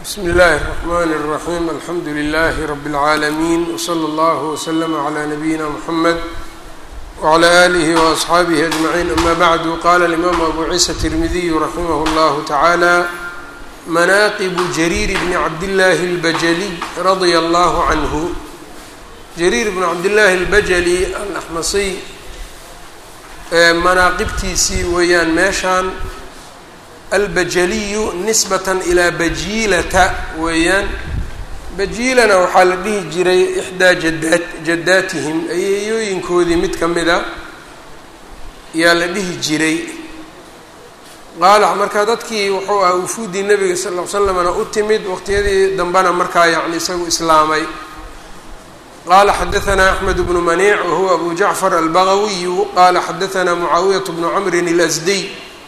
bsmi اllahi الرحmn الرaحيم alxamdu لlh رb العaalمين وslى اllه وslm عlى نabيina mحamed وعlى آlih وأصxaabih أجمعين ama bعd qala الإmam abu ciisa التirmidiy raximah اllah taعalى manaqib jrيr bn cabdالlahi الbajlي radيa اllah عanه jariir bn cabdالlahi الbajlي alaxmasiy manaaqibtiisii weeyaan meeshaan albajaliyu nisbatan ilaa bajiilata weeyaan bajiilana waxaa la dhihi jiray ixdaa jadaat jadaatihim ayeeyooyinkoodii mid ka mida yaa la dhihi jiray qaala marka dadkii wuxuu ahaa wufuuddii nabiga sal ll ly slamna u timid waqtiyadii dambena markaa yacni isagu islaamay qala xadaثna axmed bnu maniic wahuwa abu jacfar albagawiyu qala xadaثna mucaawiyaة bnu camrin اlasdiy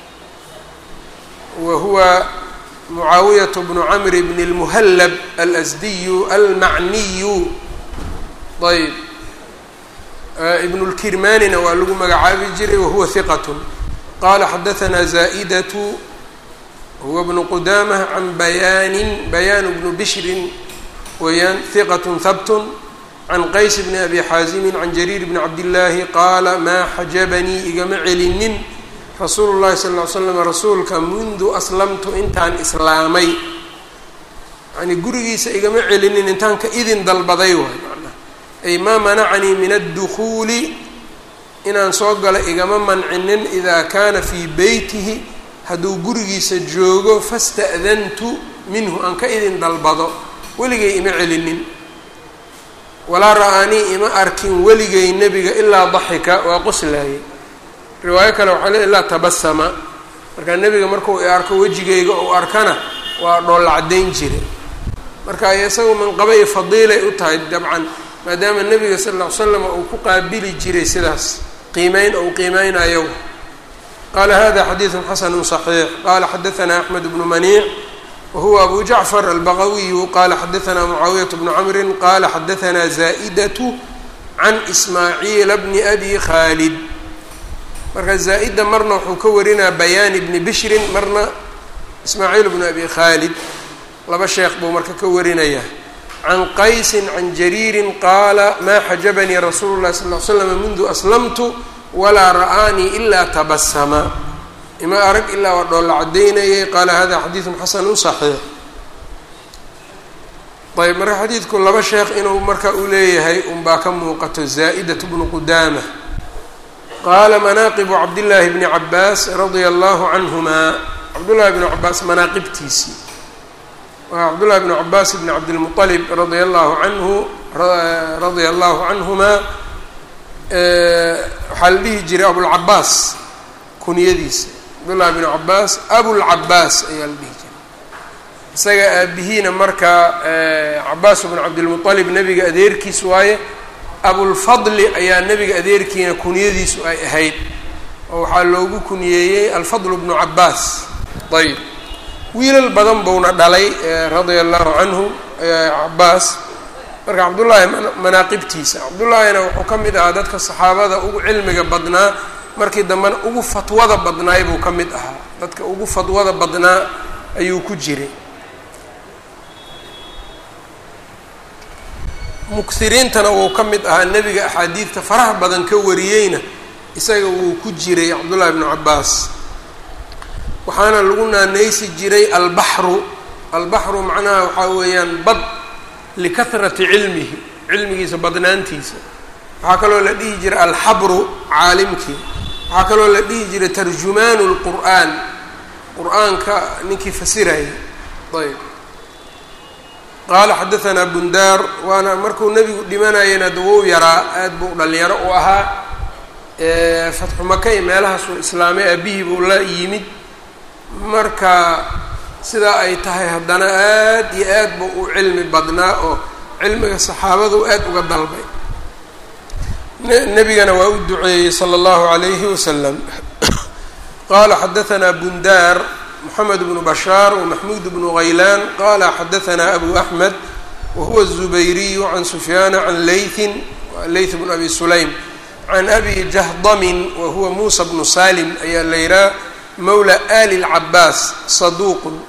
wahuwa mucaawiyaة bnu camr bn اlmuhallab alasdiyu almacniyu ayb ibn اlkirmanina waa lagu magacaabi jiray wahuwa hiqat qala xadaثna zaئdatu huwa bnu qudamة can bayaanin bayaan bnu bishrin weeyaan hiqat habt can qays bni abi xaasimin can jariir bni cabdillaahi qaala maa xajabanii igama celinin rasuulu llahi sal ll ly slam rasuulka mundu aslamtu intaan islaamay yani gurigiisa igama celinin intaan ka idin dalbaday waay manaa ay maa manacanii min addukuuli inaan soo galo igama mancinin idaa kaana fii beytihi hadduu gurigiisa joogo fasta'dantu minhu aan ka idin dalbado weligay ima celinin walaa ra-aanii ima arkin weligay nebiga ilaa daxika waa qoslaayay riwaayo kale waxaa le ilaa tabasama markaa nebiga markuu i arko wejigayga uu arkana waa dhoolla caddayn jira marka isagu manqaba iyo fadiilay u tahay dabcan maadaama nebiga sal lla ly slam uu ku qaabili jiray sidaas qiimeyn ou qiimeynayo qaala hada xadiidun xasanu صaxiix qala xadaثna axmed bnu maniic whuwa abu jacfar albagawiyu qala xadaثna mucaawiyaة bnu camri qala xadaثna zaa'datu can ismaaciila bni abi khaalid marka zaa'da marna wuxuu ka warinaa bayaani bni bishrin marna ismaaciil bni abi khaalid laba sheekh buu marka ka warinaya can qaysi can jariiri qaala ma xajabanii rasuulu اlahi sal ly slam mundu aslamtu walaa ra'aanii ila tabasama ima arag ilaa waa dhoolla caddaynayay qaala hada xadiidun xasanu صaxiix ayb marka xadiidku laba sheekh inuu marka u leeyahay unbaa ka muuqato zaa'daة bnu qudaama qaala manaaqibu cabdillaahi bni cabaas radia allahu canhuma cabdullahi bnu cabaas manaaqibtiisii waa cabdullahi bnu cabaas bni cabdilmuطalib radia allahu canhu radia allahu canhuma waxaa la dhihi jiray abulcabaas kunyadiisa cabdullahi bn cabaas abulcabaas ayaa la dhihi jiray isaga aabihiina markaa cabaas bn cabdilmuطalib nebiga adeerkiis waaye abulfadli ayaa nebiga adeerkiina kunyadiisu ay ahayd oo waxaa loogu kuniyeeyey alfadl bnu cabaas ayb wiilal badan buuna dhalay radia allahu canhu cabaas marka cabdullaahi manaaqibtiisa cabdullaahina wuxuu ka mid ahaa dadka saxaabada ugu cilmiga badnaa markii dambena ugu fatwada badnaay buu ka mid ahaa dadka ugu fatwada badnaa ayuu ku jiray muksiriintana wuu ka mid ahaa nebiga axaadiidta faraha badan ka wariyeyna isaga wuu ku jiray cabdullahi bnu cabaas waxaana lagu naanaysi jiray albaxru albaxru macnaha waxaa weeyaan bad likahrati cilmihi cilmigiisa badnaantiisa waxaa kaloo la dhihi jiray alxabru caalimkii waxaa kaloo la dhihi jiray tarjumaanu lqur'aan qur-aanka ninkii fasirayay ayb qaala xadaثanaa bundaar waana markuu nebigu dhimanayana dawou yaraa aad buu dhalinyaro u ahaa fatxu maka iyo meelahaasuu islaamay aabihii buu la yimid marka sidaa ay tahay haddana aad iyo aad buu u cilmi badnaa oo cilmiga saxaabadu aad uga dalbay nebigana waa u duceeyey slى اllahu عalayhi waslm qala xadaثna bundaar moxamed bnu bashaar wmaxmuud bnu haylaan qala xadaثna abu axmed wahuwa الzubayriyu can sufyaana can laythin layth bn abi sulaym can abi jahdamin wahuwa muusa bnu salim ayaa la yihaha mawla ali اlcabaas saduuq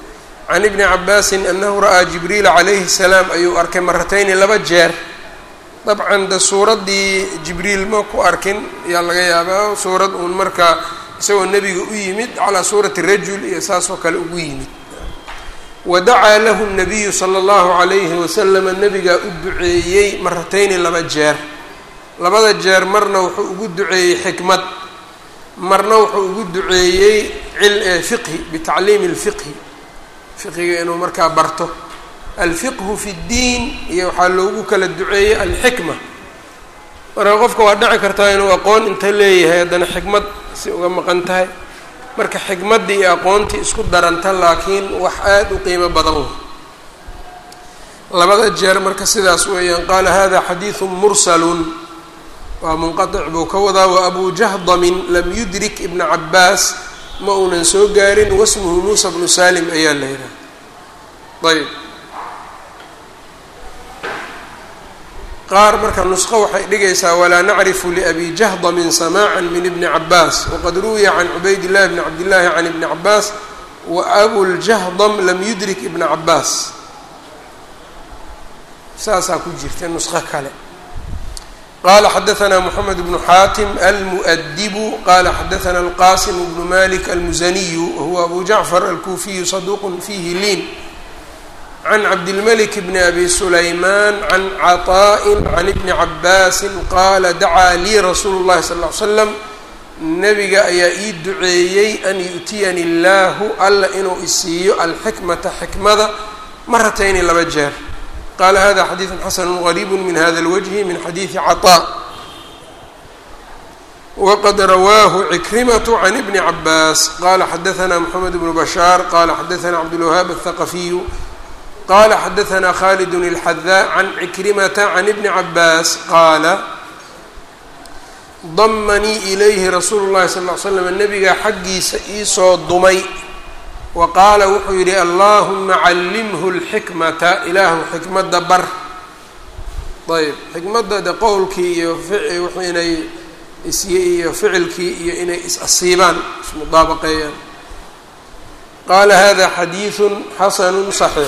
can ibni cabaasin anahu ra'aa jibriila calayhi salaam ayuu arkay maratayni laba jeer dabcan de suuraddii jibriil ma ku arkin ayaa laga yaabaa suurad uun markaa isagoo nebiga u yimid calaa suurati rajul iyo saasoo kale ugu yimid wa dacaa lahu nabiyu sala allahu calayhi wasalama nebigaa u duceeyey maratayni laba jeer labada jeer marna wuxuu ugu duceeyey xikmad marna wuxuu ugu duceeyey fiqhi bitacliimi lfiqhi fiqiga inuu markaa barto alfiqhu fi ddiin iyo waxaa loogu kala duceeyey alxikma marka qofka waa dhici kartaa inuu aqoon inta leeyahay haddana xikmad si uga maqan tahay marka xikmaddii iyo aqoontii isku daranta laakiin wax aada u qiimo badan wey labada jeer marka sidaas weeyaan qaala hada xadiidu mursalun waa munqatic buu ka wadaa wa abu jahdamin lam yudrik ibna cabaas ma uunan soo gaarin wasmuhu muusa bnu salim ayaa la yidhaha ayb qaar marka nusqo waxay dhigaysaa walaa nacrifu liabi jahdamin samaaca min ibni cabaas waqad ruwiya can cubayd illahi bni cabdillahi can ibni cabaas wa abuljahdam lam yudrik ibna cabaas saasaa ku jirta nusqo kale qala xadaثna mحamed bnu xaatim almuؤdibu qala xadaثna alqasim bnu malik almuzaniyu wahuwa abu jacfar alkufiyu saduq fihi liin can cabdilmlik bni abi sulayman can caطaءi can ibni cabaasi qaala dacaa lii rasuulu اllahi sal ly slam nabiga ayaa ii duceeyey an yu'tiyani اllahu alla inuu isiiyo alxikmata xikmada maratayni laba jeer qala hada xadiiثu xasanu غariib min hada اlwجhi min xadiiثi caطاء waqad rawaahu cikrimaة can ibni cabaas qala xadaثna mxamed bnu bashaar qala xadaثna cabdالwahaab الthaqafiyu qala xadaثna khalid الxadaa can cikrimata can ibni cabaas qaala damanii ilayhi rasuulu اllahi sal ly slam nabigaa xaggiisa iisoo dumay wa qaala wuxuu yidhi allahuma callimhu lxikmata ilaahu xikmadda bar ayb xikmadda de qowlkii iyo wx inay is iyo ficilkii iyo inay is-asiibaan ismudaabaqeeyaan qaala hada xadiiثu xasanu صaxiix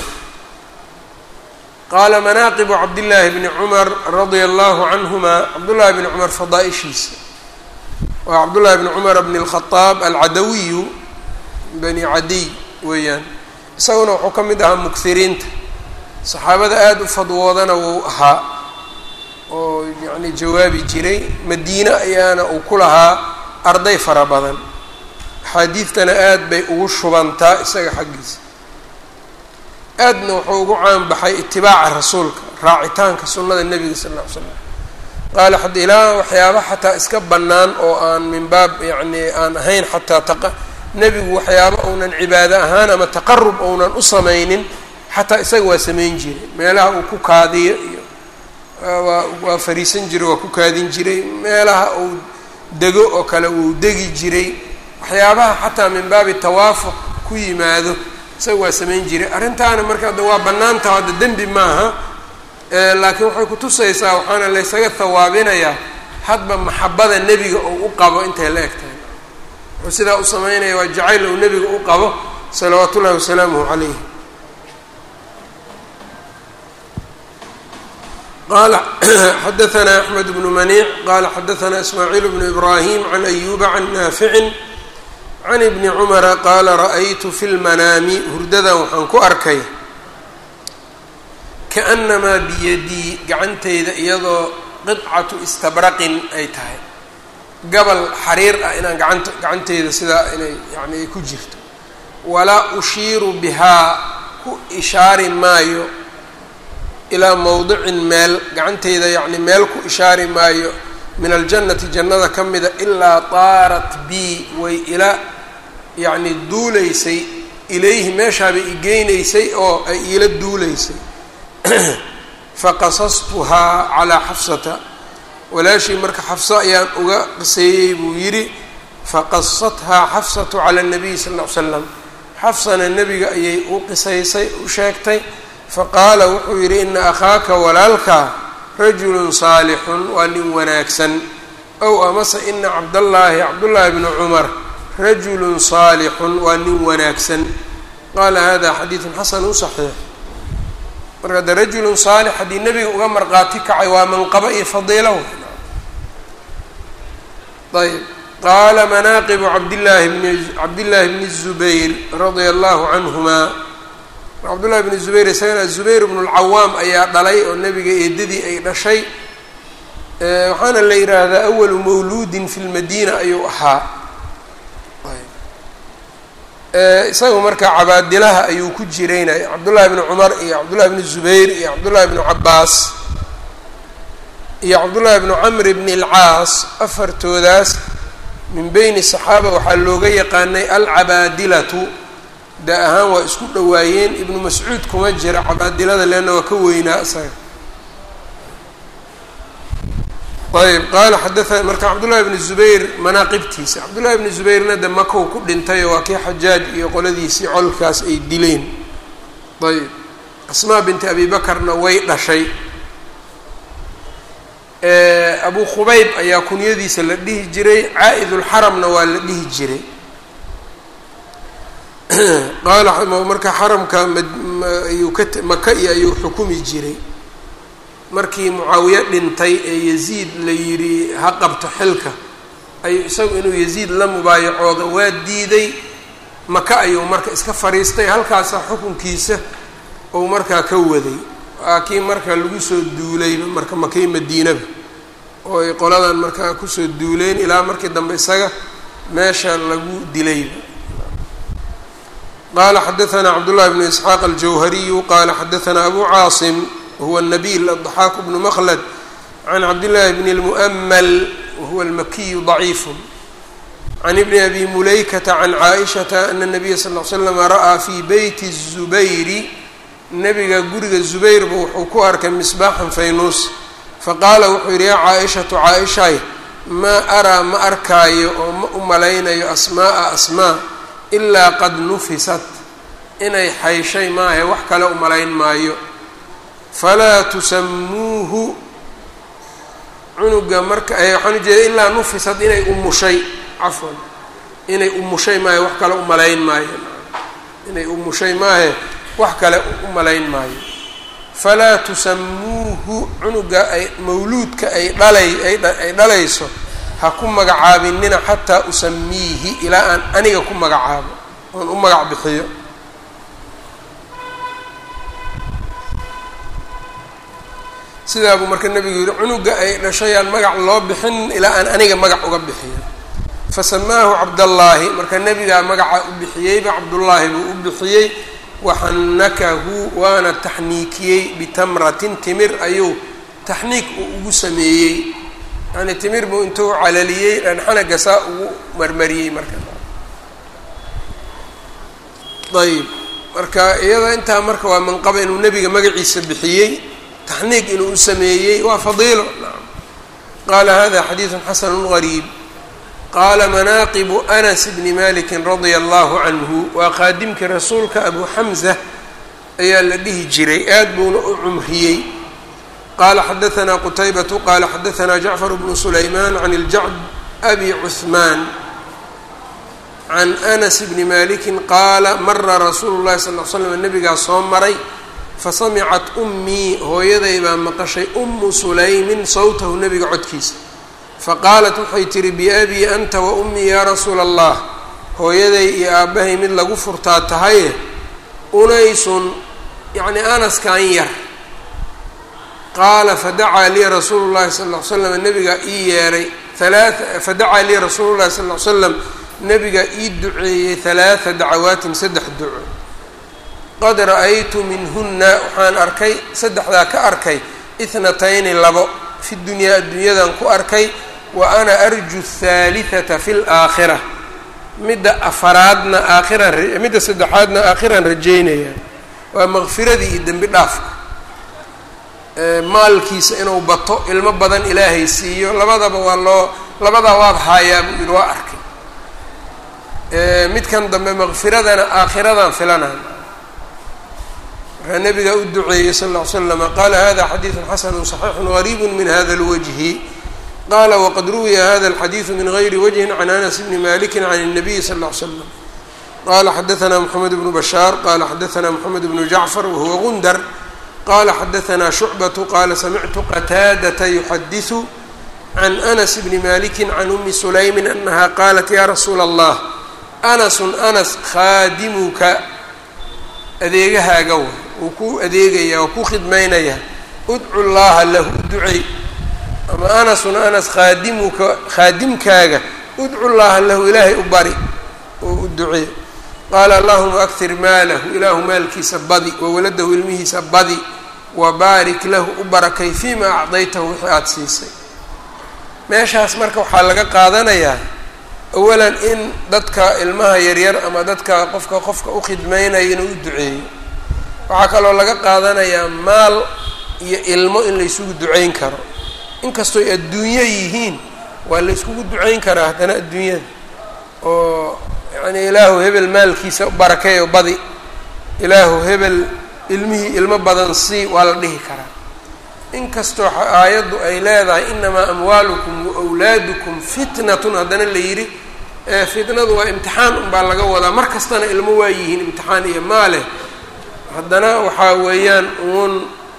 qaala manaaqibu cabdillaahi bni cumar radia allahu canhuma cabdullahi bni cumar fadaaishiisa waa cabdullahi bni cumar bni اlkhadaab alcadawiyu bani cadiy weeyaan isaguna wuxuu ka mid ahaa mughiriinta saxaabada aada u fadwoodana wuu ahaa oo yacni jawaabi jiray madiine ayaana uu ku lahaa arday fara badan axaadiidtana aad bay ugu shubantaa isaga xaggiisa aadna wuxuu ugu caanbaxay itibaaca rasuulka raacitaanka sunnada nebiga sal lla ly slam qaala xad ilaa waxyaaba xataa iska bannaan oo aan min baab yacni aan ahayn xataa taqa nebigu waxyaaba uunan cibaado ahaan ama taqarub ounan u samaynin xataa isaga waa samayn jiray meelaha uu ku kaadiyo iyo waa waa fariisan jiray waa ku kaadin jiray meelaha uu dego oo kale uu degi jiray waxyaabaha xataa min baabi tawaafuq ku yimaado isaga waa samayn jiray arrintaana marka adda waa bannaantaha hadda dembi maaha laakiin waxay kutusaysaa waxaana laysaga hawaabinayaa hadba maxabada nebiga oo u qabo intay la eg tahay wuxuu sidaa u sameynaya waa jacayl uu nebiga u qabo salawaat ullahi wasalaamuhu calayh qala xadaثna axmed bnu maniic qala xadaثna ismaaciil bnu ibrahim can ayuba can naaficin can ibni cumara qaala ra'aytu fi lmanaami hurdadan waxaan ku arkay kaأnamaa biyadii gacantayda iyadoo qidcatu istabraqin ay tahay gabal xariir ah inaan gacanta gacanteyda sidaa inay yani ay ku jirto walaa ushiiru bihaa ku ishaari maayo ilaa mowdicin meel gacanteyda yacni meel ku ishaari maayo min aljannati jannada ka mida ilaa taarat bii way ila yacni duulaysay ilayhi meeshaabay igeynaysay oo ay iila duulaysay faqasastuhaa calaa xafsata walaashii marka xafso ayaan uga qiseeyey buu yidhi faqasathaa xafsatu cala nabiyi sal ll ly slam xafsana nebiga ayay u qisaysay u sheegtay faqaala wuxuu yidhi ina akhaaka walaalkaa rajulun saalixun waa nin wanaagsan ow amase ina cabdallaahi cabdullaahi bni cumar rajulun saalixun waa nin wanaagsan qaala hada xadiidun xasanu صaxiix marka de rajulu saalix haddii nebiga uga marqaati kacay waa manqabo iyo fadiilo ayb qaala manaaqibu cabdillaahi bni cabdillaahi bni الzubayr radia allahu canhuma cabdullahi bni zubayr isagana zubayr bnu lcawaam ayaa dhalay oo nebiga eedadii ay dhashay waxaana la yidhaahdaa awalu mawluudin fi lmadiina ayuu ahaa isaga marka cabaadilaha ayuu ku jiraynaya cabdullahi bni cumar iyo cabdullahi bni zubayr iyo cabdullahi bni cabaas iyo cabdullahi bni camr bni alcaas afartoodaas min beyni saxaaba waxaa looga yaqaanay alcabaadilatu da ahaan waa isku dhowaayeen ibnu mascuud kuma jira cabaadilada leanna waa ka weynaa isaga ayb qaala xadaa marka cabdullahi bni zubayr manaaqibtiisa cabdullahi bni zubayrna de makow ku dhintayoo waa kii xajaaj iyo qoladiisii colkaas ay dileen ayb asmaa binti abi bakarna way dhashay abu khubayb ayaa kunyadiisa la dhihi jiray caa-idulxaramna waa la dhihi jiray qaala marka xaramka ayuu ka maka iyo ayuu xukumi jiray markii mucaawiye dhintay ee yaziid la yidhi ha qabto xilka ayuu isagu inuu yaziid la mubaayacooda waa diiday maka ayuu marka iska fadhiistay halkaasa xukunkiisa ou markaa ka waday waa kii marka lagu soo duulayba marka makii madiinaba oo ay qoladan markaa kusoo duuleen ilaa markii dambe isaga meesha lagu dilayba qaala xadaثna cabdullahi bnu isxaaq aljawhariyu qaala xadaثna abu caasim wahuwa nabil aضaxaak bnu mklad can cabdillaahi bni اlmu'mal wahuwa almakiyu ضaciif can ibni abi mulaykata can caaishata ana nabiya sal l slama ra'aa fi beyti الzubayri nabiga guriga zubayrba wuxuu ku arkay misbaaxan faynuus faqaala wuxuu yidhi yaa caa-ishatu caa-ishay maa araa ma arkaayo oo ma u malaynayo asmaaa asmaa ilaa qad nufisat inay xayshay maahe wax kale u malayn maayo falaa tusamuuhu cunuga marka waxaan ujeeda ilaa nufisat inay umushay cafwan inay umushay maahe wax kale u malayn maayo inay umushay maahe wax kale u malayn maayo falaa tusamuuhu cunuga ay mawluudka ay dhalay ay dhalayso ha ku magacaabinina xataa usamiihi ilaa aan aniga ku magacaabo oon u magac bixiyo sidaabuu marka nebigu yihi cunuga ay dhashayaan magac loo bixin ilaa aan aniga magac uga bixiyo fasamaahu cabdallaahi marka nebigaa magaca u bixiyeyba cabdullaahi buu u bixiyey waxannakahu waana taxniikiyey bitamratin timir ayuu taxniik uu ugu sameeyey yani timir buu intuu calaliyey dhanxanaga saa ugu marmariyey marka ayb marka iyada intaa marka waa manqaba inuu nebiga magaciisa bixiyey taxniik inuu u sameeyey waa fadiilo qaala hada xadiidu xasanu gariib qaala manaaqibu anas bni maliki radia allahu canhu waa qaadimkii rasuulka abu xamza ayaa la dhihi jiray aad buuna u cumriyey qaala xadaanaa qutaybatu qaala xadaanaa jacfar bnu sulaymaan can iljacd abi cuhmaan can anas bni maliki qaala mara rasuulu llahi sal l slam nabigaa soo maray fasamicat ummii hooyaday baa maqashay ummu sulaymin sawtahu nebiga codkiisa faqaalat waxay tihi biabii anta wa ummii yaa rasuula allah hooyaday iyo aabbahay mid lagu furtaa tahaye unaysun yacni anaskan yar qaala fadacaa lii rasuulu llahi sal ll ly slam nabigaa ii yeeray halaa fadacaa lii rasuulu llahi sal ly slam nabigaa ii duceeyey halaata dacawaatin saddex duco qad ra-aytu minhunna waxaan arkay saddexdaa ka arkay ithnatayni labo fi dunyaa adduunyadan ku arkay wa ana arju athaalithata fi laakhira midda afaraadna aakhiran midda saddexaadna aakhiran rajeynaya waa maqfiradii iyo dembi dhaafka maalkiisa inuu bato ilmo badan ilaahay siiyo labadaba waa loo labadaa waad haayaa buu yidhi waa arkay midkan dambe maqfiradana aakhiradan filanaan markaa nabigaa u duceeyey sal ll ly slama qaala hada xadiidu xasanu صaxiixu gariib min hada اlwajhi qala waqad ruwiya hada اlxadiidu min gayri wajhin can anas bni maliki can الnabiyi sal ll ly slam qala xadaثna mxamed bnu bashaar qala xadaثna mxamed bnu jacfar wahuwa gundar qala xadaثna shucbaة qala samictu qataadaةa yuxadiثu can anas bni maliki can umi sulaymi anaha qalat ya rasuula اllah anasu anas khaadimuka adeegahaaga wa wuu ku adeegaya waa ku khidmaynaya udcu llaha lahu ducey ama anasun anas khaadimuka khaadimkaaga udcu llaha lahu ilaahay u bari oo u ducee qaala allahuma aktir maalahu ilaahu maalkiisa badi wawaladahu ilmihiisa badi wabaarik lahu u barakay fiima acdaytahu wixii aada siisay meeshaas marka waxaa laga qaadanayaa awalan in dadka ilmaha yaryar ama dadka qofka qofka u khidmaynaya inuu u duceeyo waxaa kaloo laga qaadanayaa maal iyo ilmo in la isugu ducayn karo inkastooy adduunyo yihiin waa la yskugu ducayn karaa haddana adduunyada oo yacni ilaahu hebel maalkiisa barakeeyo badi ilaahu hebel ilmihii ilmo badan sii waa la dhihi karaa inkastoo aayaddu ay leedahay inamaa amwaalukum waawlaadukum fitnatun haddana la yidhi fitnadu waa imtixaan unbaa laga wadaa mar kastana ilmo waa yihiin imtixaan iyo maaleh haddana waxaa weeyaan uun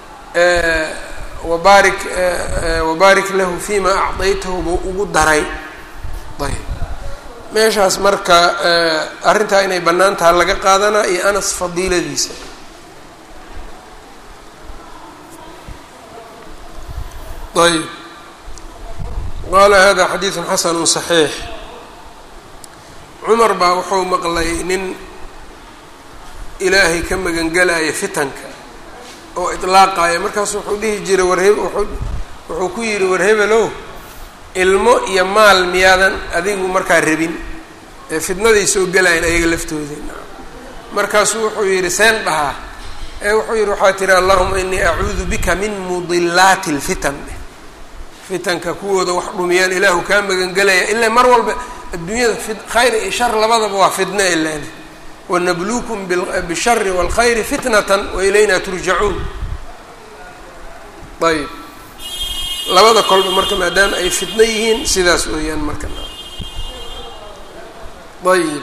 wabaarik wabaarik lahu fima acdaytahu buu ugu daray ayb meeshaas marka arrintaa inay bannaan taha laga qaadanaa iyo anas fadiiladiisa ayb qaala hada xadiidu xasanu صaxiix cumar baa wuxuu maqlay nin ilaahay ka magangelaya fitanka oo itlaaqaya markaasu wuxuu dhihi jiray warhe wuxuu ku yidhi war hebelow ilmo iyo maal miyaadan adigu markaa rabin ee fitnaday soo gelayan ayaga laftooda markaasuu wuxuu yidhi seen dhahaa ee wuxuu yidhi waxaa tiri allahuma inii acuudu bika min mudilaati اlfitan fitanka kuwooda wax dhumiyaan ilaahu kaa magangelaya ilaa mar walba adduunyada khayr iyo shar labadaba waa fitna ilaan wanabluukum bishari wاlkhayri fitnatan wailayna turjacuun ayb labada kolba marka maadaama ay fitno yihiin sidaas weeyaan marka ayb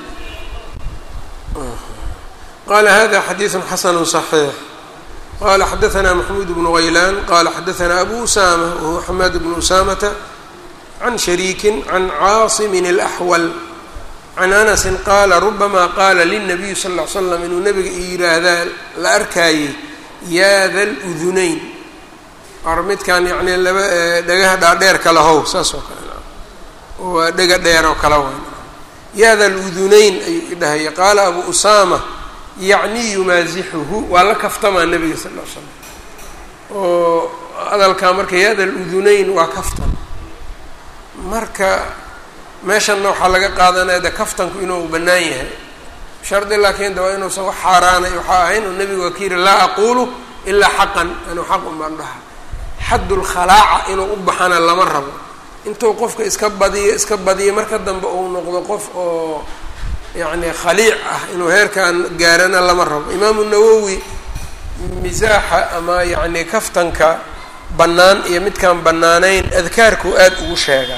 qala hada xadiiثu xasanu صaxiix qala xadaثna maxmuud bnu غaylaan qala xadaثna abu usama wahuwa xamaad bnu usamata can shariiki can caasimin اlaxwal can anasi qaala rubama qaala lلnabiy sal ll ly slam inuu nabiga yiraahdaa la arkaayey yaa da ludunayn ar midkan yani laba dhagaha dhaadheer kala how saas oo kale waa dhega dheer oo kala waay yaa da ludunayn ayuu dhahaya qaala abu usama yacni yumaasixuhu waa la kaftamaa nabiga sal l slam oo hadalkaa marka yaa da ludunayn waa kaftan marka meeshanna waxaa laga qaadanaya de kaftanku inuu bannaan yahay shardi laakiin de waa inuusan wax xaaraanay waxaa ahayn oo nebigu waa ka yidhi laa aqulu ilaa xaqan anuu xaq un baan dhaha xaddulkhalaaca inuu u baxana lama rabo intuu qofka iska badiyo iska badiyo marka dambe uu noqdo qof oo yacni khaliic ah inuu heerkan gaarana lama rabo imaamu nawowi misaaxa ama yacni kaftanka bannaan iyo midkaan bannaanayn adkaarku aada ugu sheegaa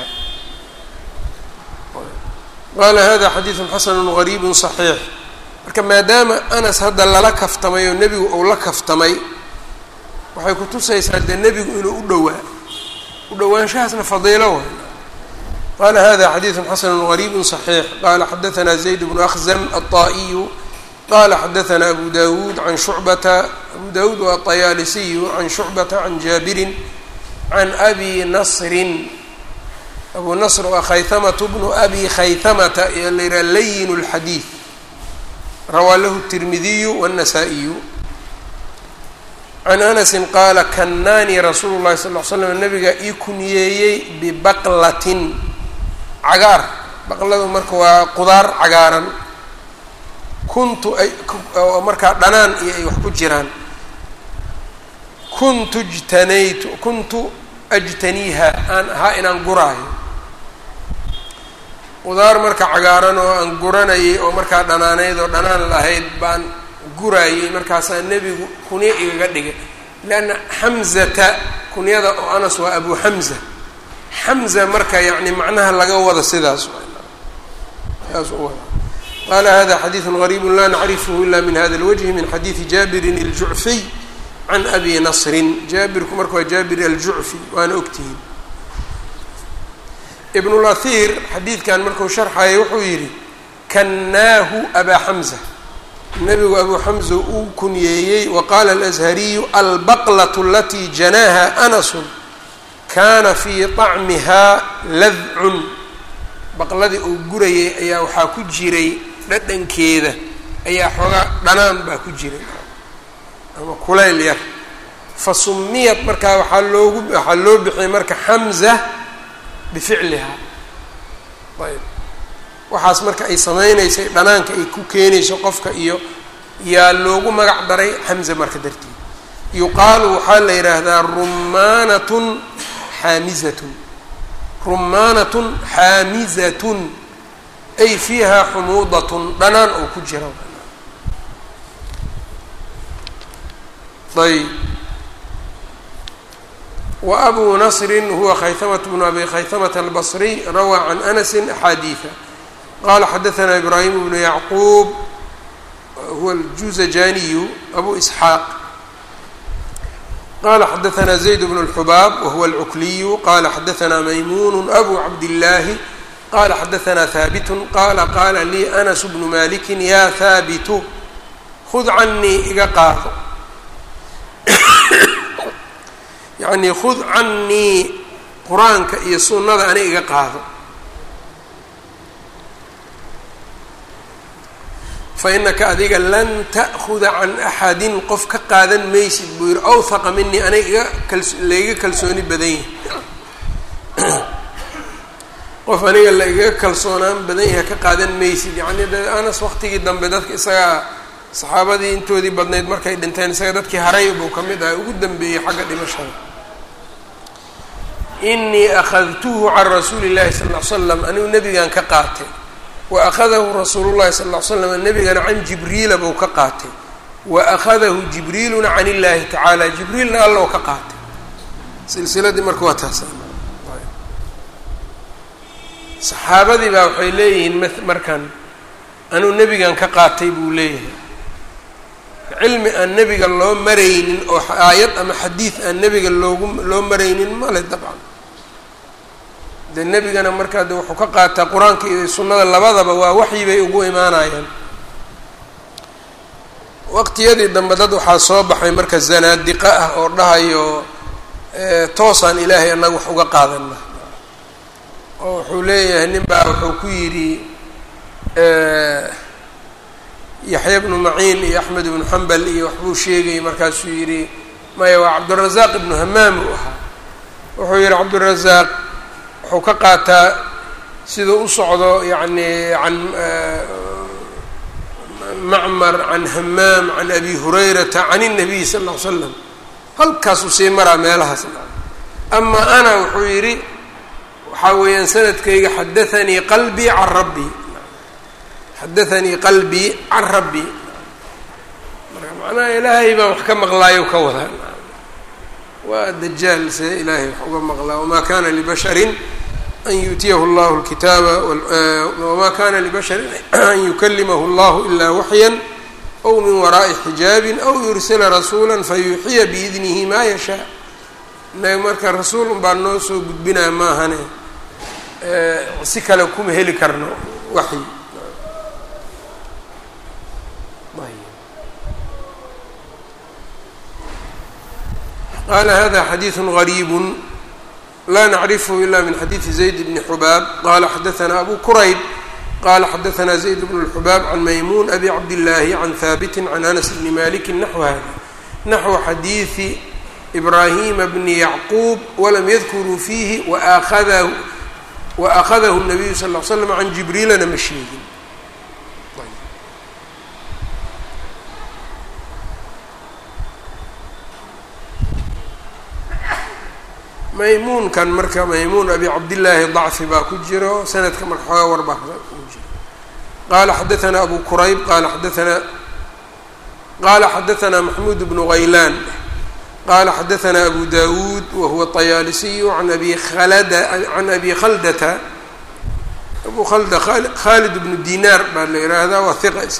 qaala hada xadiidu xasanu gariibu صaxiix marka maadaama anas hadda lala kaftamay oo nebigu uu la kaftamay waxay kutusaysaa dee nebigu inuu u dhowaa u dhowaanshahaasna fadiilo way qala hada xadiidu xasanu gariibu صaxiix qala xadaثna zayd bnu akhzam aلطaa'iyu qala xadaثna abu dawuud can shucbata abu dawuud waa طayaalisiyu can shucbata can jaabirin can abi nasrin abu nasr waa khaytamatu bnu abi khaytamata ee la yidhaha layin اlxadiid rawaa lahu الtirmidiyu wالnasaa-iyu can anasi qaala kannaanii rasuulu llahi sal l slam nabiga ii kuniyeeyey bibaqlatin cagaar baqladu marka waa qudaar cagaaran kuntu ay oo markaa dhanaan iyo ay wax ku jiraan kuntu jtanaytu kuntu ajtaniiha aan ahaa inaan guraayo qudaar marka cagaaran oo aan guranayay oo markaa dhanaanayd oo dhanaan lahayd baan guraayey markaasaa nebigu kunyo igaga dhigay leanna xamzata kunyada oo anas waa abu xamza xamza marka yacni macnaha laga wada sidaas saas u wada qala hada xadiiثu غariibu la nacrifhu ila min hada اlwجhi min xadiiثi jaabirin الjucfiy can abi nasrin jaabirku marka waa jaabir aljucfi waana ogtihiin ibnulahir xadiidkan markuu sharxayay wuxuu yidhi kannaahu abaa xamza nebigu abuu xamza uu kunyeeyey wa qaala alashariyu albaqlaة alatii janaaha anasun kaana fii طacmihaa ladcun baqladii uu gurayay ayaa waxaa ku jiray dhadhankeeda ayaa xoogaa dhanaan baa ku jiray ama kulayl yar fa sumiyat markaa waxaa loogu waxaa loo bixiyay marka xamza bificliha ayb waxaas marka ay sameynaysay dhanaanka ay ku keenayso qofka iyo yaa loogu magac daray xamza marka darteed yuqaalu waxaa la yidhaahdaa rumaanatun xaamizatun rumaanatun xaamizatun ay fiiha xumuudatun dhanaan oo ku jira ayb wa abuu nasrin huwa khaytamatu bnu abi khaytamata albasriy rawaa can anasi axaadiida qala xadaثna ibraahim bnu yacquub huwa aljuzajaniyu abu isxaaq qala xadaثna zayd bn اlxubaab wahuwa alcukliyu qala xadaثna maymun abu cabdillaahi qala xadaثna haabit qala qala lii anas bnu maliki ya haabitu khud canii iga qaado yacnii khud canii qur-aanka iyo sunnada ani iga qaado fa inaka adiga lan ta'khuda can axadin qof ka qaadan maysid buu yihi awhaqa minii aniga iga kals laiga kalsooni badan yahay qof aniga la igaga kalsoonaan badan yahay ka qaadan maysid yacni de anas waqtigii dambe dadka isagaa saxaabadii intoodii badnayd markay dhinteen isaga dadkii haray buu ka mid ahay ugu dambeeyey xagga dhimashada inii akhadtuhu can rasuuli llahi sal ll ly slam anigu nebigan ka qaatay wa akhadahu rasuulu llahi sal ll ly slam nebigana can jibriila buu ka qaatay wa akhadahu jibriiluna can illahi tacaala jibriilna alla oo ka qaatay silsiladii marka waa taas saxaabadii baa waxay leeyihiin markan anuu nebigan ka qaatay buu leeyahay cilmi aan nebiga loo maraynin oo aayad ama xadiid aan nebiga loogu loo maraynin male dabcan dee nebigana markaa de wuxuu ka qaataa qur-aanka iyo sunnada labadaba waa waxyi bay ugu imaanayaan waqtiyadii dambe dad waxaa soo baxay marka zanaadiqa ah oo dhahayo toosaan ilaahay annaga wax uga qaadana oo wuxuu leeyahay nin baa wuxuu ku yidhi yaxya bnu maciin iyo axmed ibnu xambal iyo waxbuu sheegayay markaasuu yidhi maya waa cabdurazaaq ibnu hamaam uu ahaa wuxuu yidhi cabdurazaaq wuxuu ka qaataa siduu u socdo yacni can macmar can hamaam can abi hurayrata can الnabiy sal ll ly slam halkaasuu sii maraa meelahaas ama ana wuxuu yidhi waxaa weeyaan sanadkayga xadaanii qalbii can rabbi xadaanii qalbii can rabbi marka macnaha ilaahay baan wax ka maqlaayo ka wadaa waa dajaal see ilaahay wax uga maqlaa wamaa kana libasharin an yu'tiyahu llahu lkitaaba wamaa kana libasharin an yukalimahu llahu ilaa waxyan aw min waraa'i xijaabin aw yursila rasuula fayuuxiya biidnihi maa yashaa inaga marka rasuul un baa noo soo gudbinaya maahane si kale kuma heli karno waxyi qala hada xadiiثu غariib la nacrifhu ila min xadiiثi zayd bni xubaab qala xadaثna abu kurayb qala xadaثna zayd bn الxubaab can maymun abi cabdillaahi can haabiti can anas bni maliki naxw hada naxو xadiiثi ibrahima bni yacquub walam yadkuruu fiihi waakadahu waأkhadahu الnabiyu sal ll ly slam can jibriilana ma sheegin maymuunkan marka maymuun abi cabdillaahi dacfi baa ku jiro sanadka marka xoogaa war baa ku jiro qala xadaثna abu kurayb qala xadaثna qala xadaثna maxmuud bnu haylaan qala xadaثna abu dawuud wahuwa طayaalisiyu an abi khalada can abi khaldata abu abu khalda khalid bnu dinaar baa la yidhaahdaa waa hiqa isa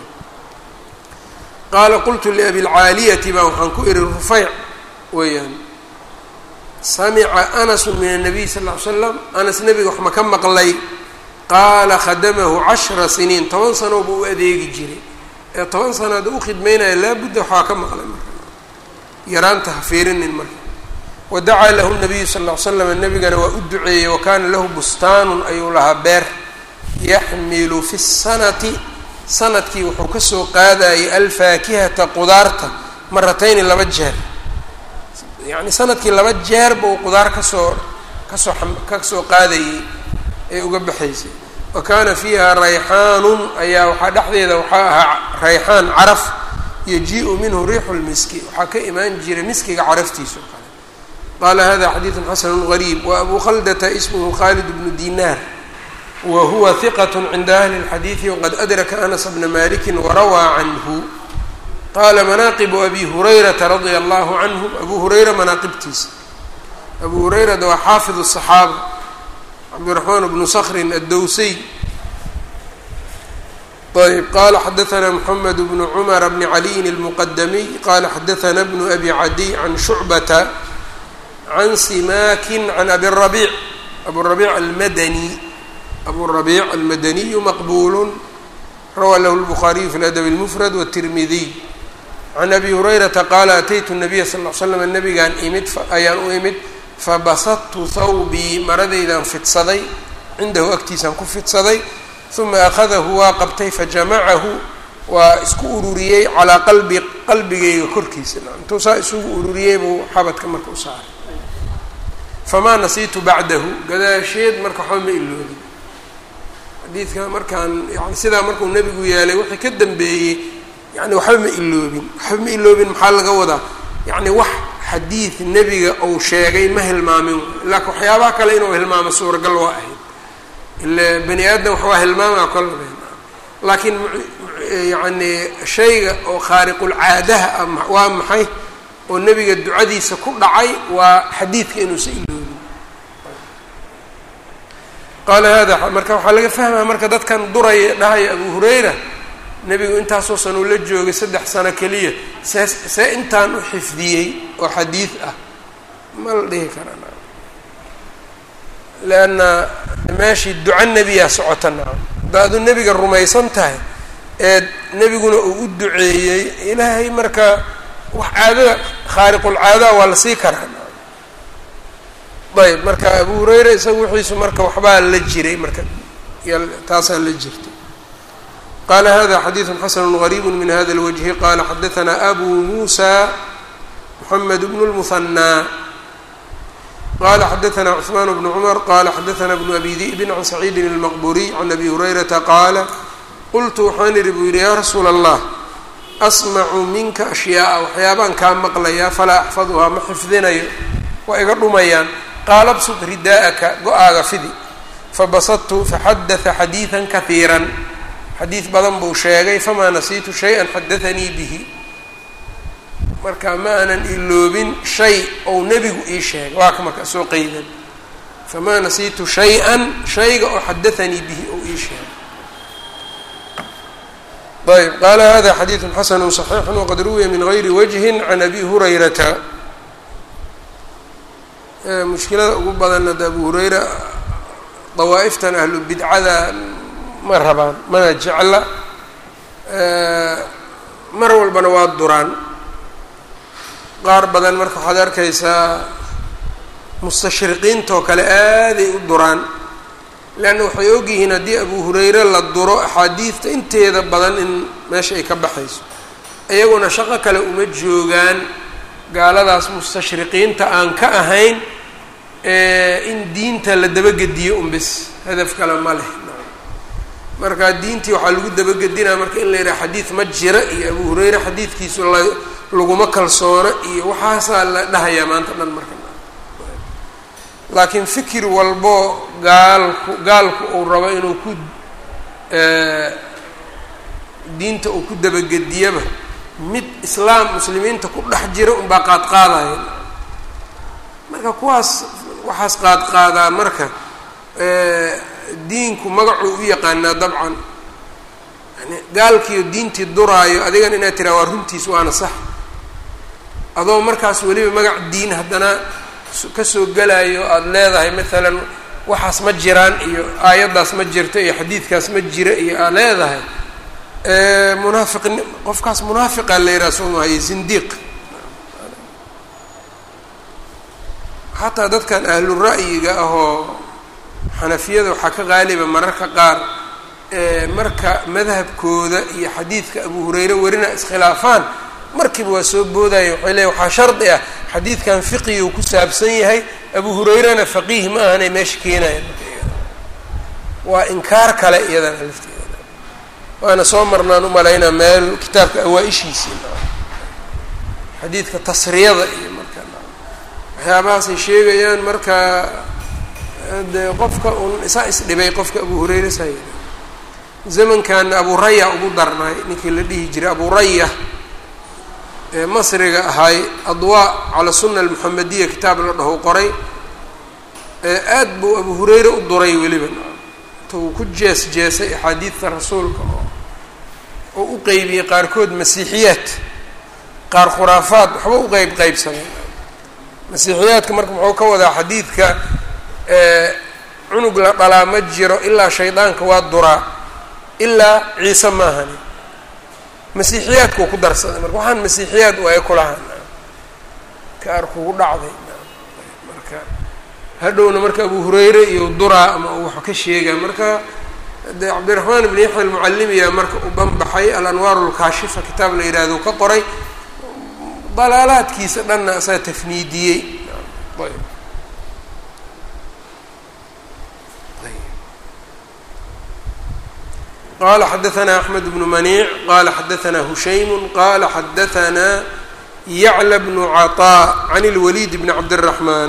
qaala qultu liabilcaaliyati baa waxaan ku ihi rufeyc weeyaan samica anasu min الnabiy sal ll ly slam anas nebiga wax ma ka maqlay qaala khadamahu cashra siniin toban sano buu u adeegi jiray ee toban sano hadda u khidmaynaya laabudda waxaa ka maqlay marka yaraanta ha fiirinin marka wadacaa lahu nabiyu sal ll ly slam nebigana waa u duceeyey wa kaana lahu bustaanun ayuu lahaa beer yaxmilu fi sanati sanadkii wuxuu kasoo qaadayay alfaakihata qudaarta maratayni laba jeer yacni sanadkii laba jeerba uu qudaar kasoo kasoo kasoo qaadayay ee uga baxaysay wa kaana fiiha rayxaanun ayaa waxaa dhexdeeda waxaa ahaa rayxaan caraf yaji-u minhu riixu lmiski waxaa ka imaan jiray miskiga caraftiisa oo kale qaala hada xadiidu xasanu gariib wa abu khaldata ismuhu khalid bnu dinaar wa huwa hiqat cinda ahli اlxadiidi waqad adraka anas bna maliki warawaa canhu qaala manaaqibu abi hurayrata radia allahu canhu abu hurayra manaaqibtiisa abu hurayrada waa xaafid الصaxaaba cabdiraxmaan bnu skrin addowsey ayb qala xadaثna mxamed bnu cmr bni caliyin اlmuqadamiy qala xadaثna bnu abi cadiy can shucbata can simakin can abi rabiic abu rabiic almadani abu rabiic almadaniyu maqbul rawaa lahu lbukhaariyu fi ladab اlmufrad wالtirmidiy can abi hurayrata qaala ataytu nabiya sal l slam nabigaan imid ayaan u imid fabasadtu thawbii maradaydan fidsaday cindahu agtiisaan ku fidsaday uma akhadahu waa qabtay fajamacahu waa isku ururiyey calaa qalbi qalbigayga korkiisa intuu saa isugu ururiyey buu xabadka marka u saaray famaa nasiitu bacdahu gadaasheed marka waxba ma iloobin xadiidka markaan yani sidaa markuu nebigu yeelay wixii ka dambeeyey yani waxba ma iloobin waxba ma iloobin maxaa laga wadaa yacni wax xadiid nebiga uu sheegay ma hilmaamin laakiin waxyaabaha kale inuu hilmaamo suuragal waa ahayd ila bani aadam waxbaa hilmaamaa kolaba laakiin yacni shayga oo khaariqulcaadaha ah waa maxay oo nebiga ducadiisa ku dhacay waa xadiidka inuusa iloobin qaala hada marka waxaa laga fahmaya marka dadkan duraya dhahaya abu hurayra nebigu intaasoo san uu la joogay saddex sano keliya see see intaan u xifdiyey oo xadiid ah ma la dhihi karaa leanna meeshii duco nebiyaa socota nacam haddaadu nebiga rumaysan tahay ee nebiguna uu u duceeyey ilaahay marka wax caadada khaariqulcaadaha waa la sii karaa nacam ayb marka abu hurayra isaga wixiisu marka waxbaa la jiray marka taasaa la jirtay qala hada xadiiثu xasn غrيb min hada الwجه qala xadaثna abu muسى mحamed bn الmثنى qala xadaثna cثman bn cmr qala xadaثna bn abi diئb can سacيidi الmqburiي can abi hurayrata qaala qultu waxaan ihi buu yihi ya rasuula الlah asmacu minka أشhyaaءa waxyaabaan kaa maqlayaa falaa axfadhaa ma xifdinayo waa iga dhumayaan qaala bsud ridaءaka go-aaga fidi fabasadtu faxadaثa xadiiثa kahiirا xadiid badan buu sheegay famaa nasiitu shay-an xadaanii bihi marka ma aanan iloobin shay ou nebigu ii sheegay waa ka marka soo qeydan famaa nasiitu shay-an shayga oo xadaanii bihi ou ii sheegay ayb qaala hada xadiidu xasanu صaxiixu waqad ruwiya min gayri wajhi can abi hurayrata mushkilada ugu badanna de abu hurayra dawaa'iftan ahlu bidcada ma rabaan mana jecla mar walbana waa duraan qaar badan marka waxaad arkaysaa mustashriqiintoo kale aaday u duraan leanna waxay ogyihiin haddii abu hurayre la duro axaadiidta inteeda badan in meesha ay ka baxayso iyaguna shaqo kale uma joogaan gaaladaas mustashriqiinta aan ka ahayn in diinta la dabagediyo un bis hadaf kale ma leh marka diintii waxaa lagu dabagedinaa marka in la yidhaha xadiid ma jira iyo abu hurayre xadiidkiisu la laguma kalsoona iyo waxaasaa la dhahayaa maanta dhan marka laakiin fikir walbo gaalku gaalku uu rabo inuu ku diinta uu ku dabagediyaba mid islaam muslimiinta ku dhex jira unbaa qaadqaadaya marka kuwaas waxaas qaadqaadaa marka diinku magacuu u yaqaanaa dabcan yani gaalkiiyo diintii duraayo adigan inaad tiraa waa runtiis waana sax adoo markaas weliba magac diin haddana kasoo gelayo aada leedahay maalan waxaas ma jiraan iyo aayaddaas ma jirto iyo xadiidkaas ma jira iyo aad leedahay munaafiqni qofkaas munaafiqa la yidhaha soo maayo zindiiq xataa dadkan ahlu ra'yiga ahoo xanafiyada waxaa ka qaaliba mararka qaar marka madhabkooda iyo xadiidka abu hurayre werina iskhilaafaan markiiba waa soo boodaya waxay leeya waxaa shardi ah xadiidkan fiqigu ku saabsan yahay abu hurayrena faqiih ma ahanay meesha keenaya waa inkaar kale iyadana lafteeda waana soo marnaan umalaynaa meel kitaabka awaa-ishiisii xadiidka tasriyada iyo marka waxyaabahaasay sheegayaan marka de qofka un isaa isdhibay qofka abu hurayre saa yidhi zamankaana abu raya ugu darnay ninkii la dhihi jiray abu raya ee masriga ahay adwaa cala sunna almuxamediya kitaab la dhaho qoray aad buu abu hurayre u duray weliba inta uu ku jees jeesay axaadiidta rasuulka oo oo u qeybiyey qaarkood masiixiyaad qaar khuraafaad waxba u qeyb qeybsamay masiixiyaadka marka muxuu ka wadaa xadiidka cunug la dhalaa ma jiro ilaa shaydaanka waa duraa ilaa ciise maahani masiixiyaadkuu ku darsaday marka waxaan masiixiyaad waaye kulahan kaar kugu dhacday marka hadhowna marka abu hurayre iyo duraa ama uu wax ka sheegaa marka de cabdiraxmaan ibn yaxya almucallimiya marka uu banbaxay alanwaar lkaashifa kitaab la yidhaahdo ka qoray dalaalaadkiisa dhanna asaa tafniidiyey ayb qala xadaثna أحmed بن maniic qala xadaثna hushaym qala xadaثna yعlى بن cطاء عn الwlيd بn cabdالرحman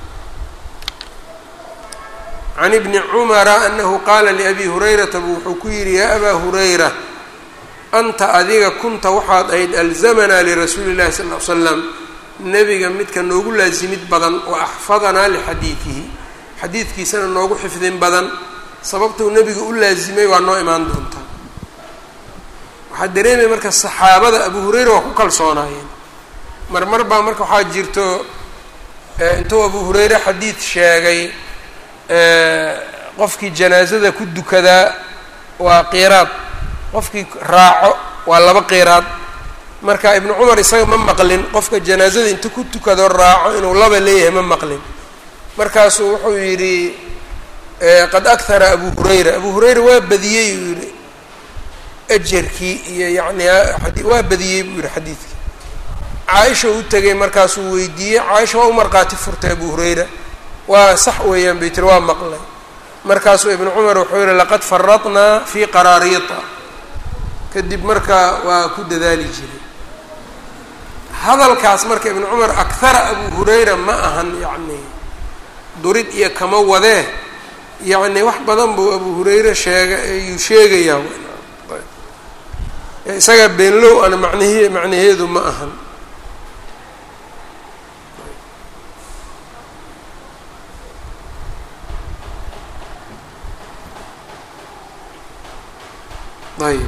عn بni cmra أnahu qala لأbi hurayrata bu wuxuu ku yihi ya abا hurayra anta adiga kunta waxaad ahayd alزmna lrasuuli الlahi sal اه ly slam nebiga midka noogu laasimid badan وaxfadanaa lxadiiثihi xadiidkiisana noogu xifdin badan sababtuu nebiga u laasimay waa noo imaan doontaa waxaa dareemaya marka saxaabada abu hurayra waa ku kalsoonaayeen marmar baa marka waxaa jirto intuu abu hurayre xadiid sheegay qofkii janaasada ku dukadaa waa qiraad qofkii raaco waa laba qiraad marka ibnu cumar isaga ma maqlin qofka janaasada inta ku tukado raaco inuu laba leeyahay ma maqlin markaasuu wuxuu yidhi qad akhara abu hurayra abu hurayra waa badiyey uu yihi ajarkii iyo yani waa badiyey buu yihi xadiidkii caaisha u tegay markaasuu weydiiyey caaisha waa u markhaati furtay abu hurayra waa sax weeyaan bay tiri waa maqlay markaasuu ibnu cumar wuxuu yihi laqad faradnaa fi qaraariita kadib marka waa ku dadaali jiray hadalkaas marka ibnu cumar akhara abu hurayra ma ahan yacni durid iyo kama wadee yacni wax badan buu abu hurayre sheega ayuu sheegayaa isaga beenlow ana macnahe macnaheedu ma ahan ayb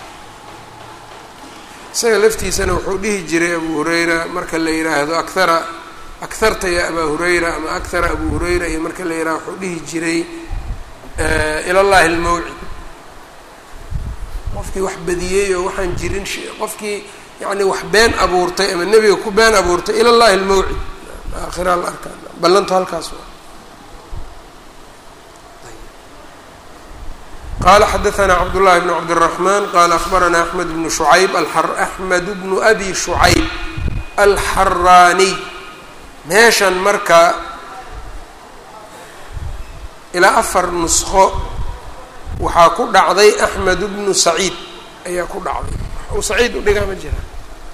isaga laftiisana wuxuu dhihi jiray abu hurayra marka la yidhaahdo akhara akharta ya abaa hurayra ama akhara abu hurayra iyo marka la yidhahdo wuxuu dhihi jiray ila llahi almawcid qofkii wax badiyey oo waxaan jirin qofkii yani wax been abuurtay ama nebiga ku been abuurtay ila llahi almawcid aakhira la arkaa ballantu halkaas qala xadaثna cabdالlahi bn cabdالرaحman qala aخbarana aحmed bn شhucayb aحmed bnu abi شhucayb alxaraaniy meeshan marka ilaa afar nusqo waxaa ku dhacday axmed bnu saciid ayaa ku dhacday u saciid u dhigaa ma jira